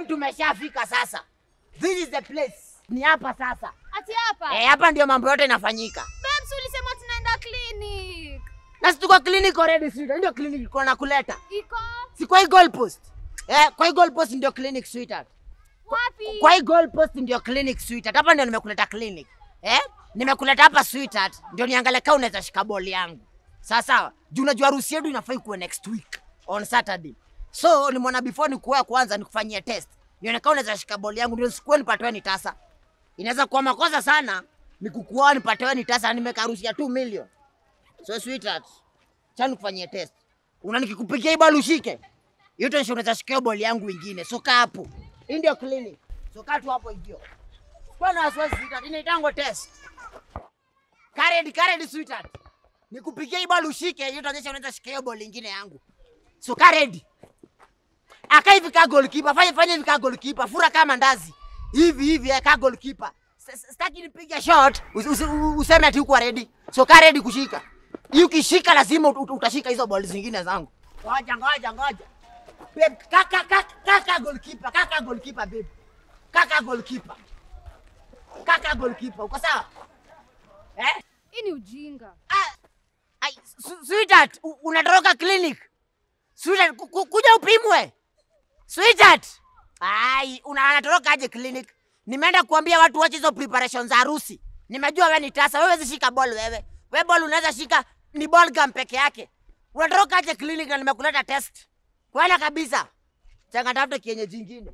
tumeshafika sasa. This is the place. Ni hapa sasa. Ati hapa. Eh, hapa ndio mambo yote inafanyika. Babes ulisema tunaenda clinic. Na si tuko clinic already sweetheart. Ndio clinic iko na kuleta. Iko Si kwa hii goal post. Eh, kwa hii goal post ndio clinic sweetheart. wapi? Kwa hii goal post ndio clinic sweetheart. Hapa ndio nimekuleta clinic. Eh? Nimekuleta hapa sweetheart ndio niangalie kama unaweza shika ball yangu. Sawa sawa. Juu unajua harusi yetu inafai kuwa next week on Saturday. So nimeona before nikuoa kwanza nikufanyie test. Nione kama unaweza shika ball yangu ndio sikuwe nipatiwe ni tasa. Inaweza kuwa makosa sana nikukuoa nipatiwe ni tasa nimeka harusi ya 2 million. So sweetheart, cha nikufanyie test. Una nikikupigia hii ball ushike. Hiyo tension unaweza shika hiyo ball yangu ingine. So kaa hapo. Hii ndio clinic. So kaa tu hapo hivyo. Kwa na wasiwasi sweetheart, inaitango test. Karedi, karedi sweetheart. Nikupigia hii ball ushike, hiyo itaonyesha unaweza shika hiyo ball ingine yangu. So karedi. Aka hivi ka goalkeeper, fanya fanya hivi ka goalkeeper, fura kama ndazi. Hivi hivi eh, ka goalkeeper. S- s- Sitaki nipige shot, us- us- useme ati uko ready. So ka ready kushika. Hii ukishika lazima ut- ut- utashika hizo ball zingine zangu. Ngoja ngoja ngoja. Babe, kaka kaka kaka goalkeeper, kaka goalkeeper babe. Kaka goalkeeper. Kaka goalkeeper, uko sawa? Eh? Hii ni ujinga. Ah, ai, su- sweetheart, u- unatoroka clinic. Sweetheart, ku- ku- kuja upimwe. Sweetheart. Ai, una- unatoroka aje clinic? Nimeenda kuambia watu wache hizo preparation za harusi. Nimejua wewe ni tasa, wewe huwezi shika ball wewe. Wewe ball unaweza shika ni ball gum peke yake. Unatoroka aje clinic na nimekuleta test. Kwenda kabisa. Changa tafuta kienyeji jingine.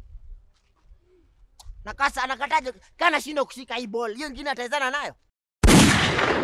Na kasa anakataje kana shindo kushika hii ball. Hiyo ingine ataezana nayo.